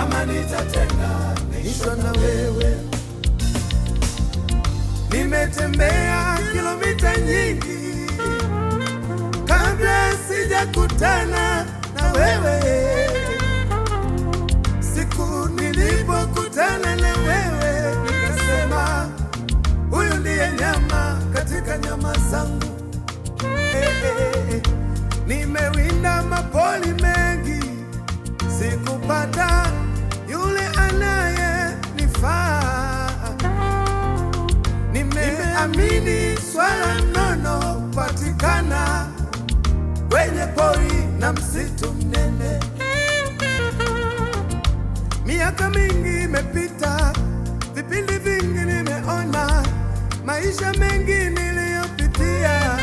kama nitatenganishwa na wewe. Nimetembea kilomita nyingi kabla sijakutana na wewe. Siku nilipokutana na wewe, nikasema huyu ndiye nyama katika nyama zangu. Eh, eh, eh. Nimewinda mapoli mengi, sikupata yule anayenifaa. Nimeamini swala nono patikana kwenye pori na msitu mnene. Miaka mingi imepita, vipindi vingi nimeona, maisha mengi niliyopitia,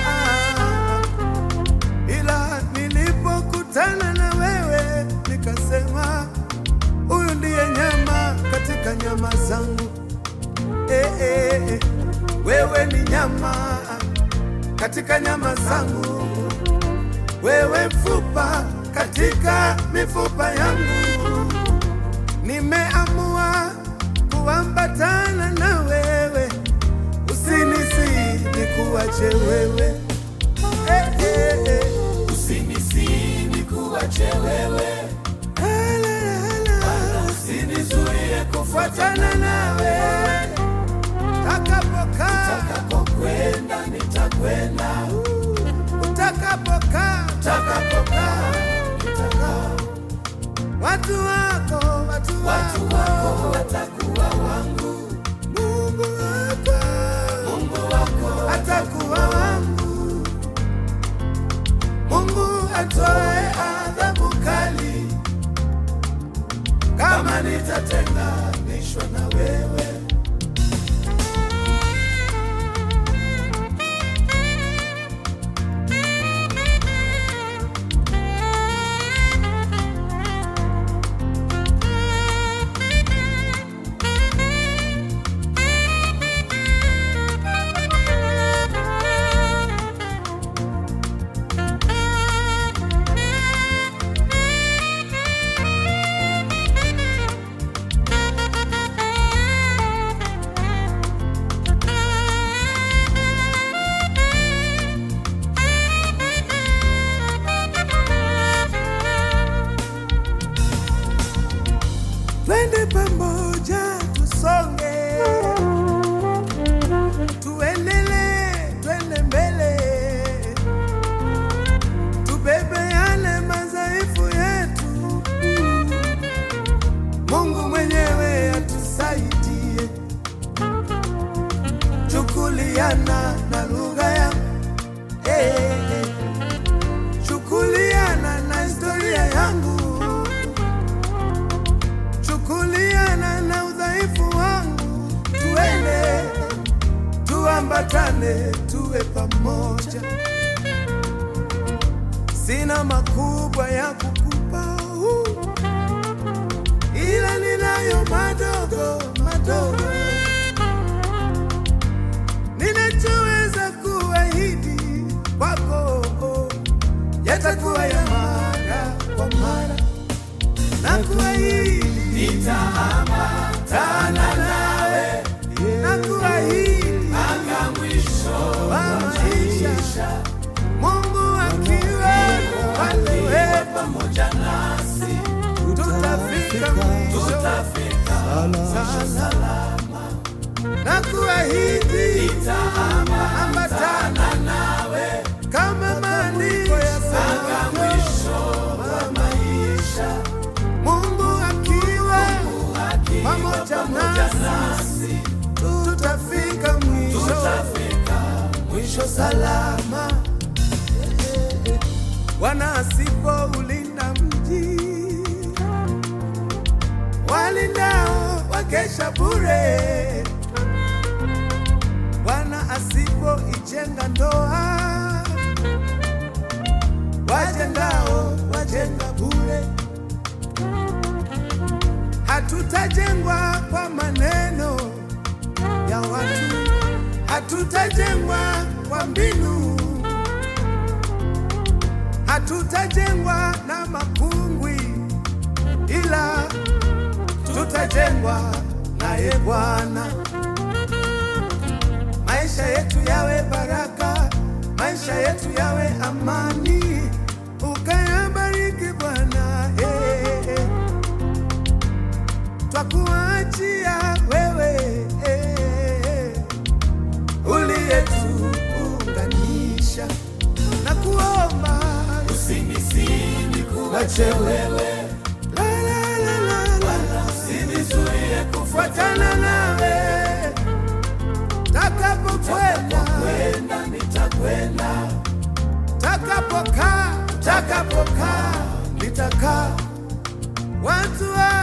ila nilipokutana na wewe nikasema, huyu ndiye nyama katika nyama zangu. Eh, eh, eh. Wewe ni nyama katika nyama zangu, wewe mfupa katika mifupa yangu. Nimeamua kuambatana na wewe, usinisi nikuache wewe. Eh, eh, eh. Usinisini kuache wewe, Hala, hala. usinizuie Fuatana nawe utakapokaa, utakapokwenda, nitakwenda utakapokaa, utakapokaa, nitakaa. watu wako, watu Watu wako, wako watakuwa wangu, Mungu wako Mungu wako atakuwa wangu. Mungu atoe adhabu kali kama nitatenganishwa na wewe. Twende pamoja tusonge, tuendelee, twende mbele, tubebe yale madhaifu yetu. Mungu mwenyewe atusaidie, chukuliana na lugha yangu eh, eh. chukuliana na historia yangu chukuliana na udhaifu wangu, tuende tuambatane, tuwe pamoja. Sina makubwa ya kukupa uh, ila ninayo madogo madogo, ninachoweza kuahidi kwako yatakuwa ya mara kwa mara na kuahidi nitaambatana nawe, na kuahidi mpaka mwisho wa maisha, Mungu akiwa upande wetu, pamoja nasi, tutafika mwisho tutafika salama, na kuahidi nitaambatana nawe kama maandiko mpaka yasemavyo, mwisho wa maisha, Mungu akiwa akiwa pamoja pamoja nasi, nasi, tutafika mwisho tutafika mwisho salama. Bwana asipoulinda mji, walindao wakesha bure. Bwana asipoijenga ndoa, wajengao wajenga bure. Hatutajengwa kwa maneno ya watu, hatutajengwa kwa mbinu, hatutajengwa na makungwi, ila tutajengwa naye Bwana. Maisha yetu yawe baraka, maisha yetu yawe amani, ukayabariki Bwana. Hey, hey. Twakuachia wewe hey, uliyetuunganisha na kuomba Usinisini kuache wewe, la, la, la, la, la. usinizuie fuatana nawe takapokwenda kwenda, nitakwenda takapokaa takapokaa nitakaa watu wa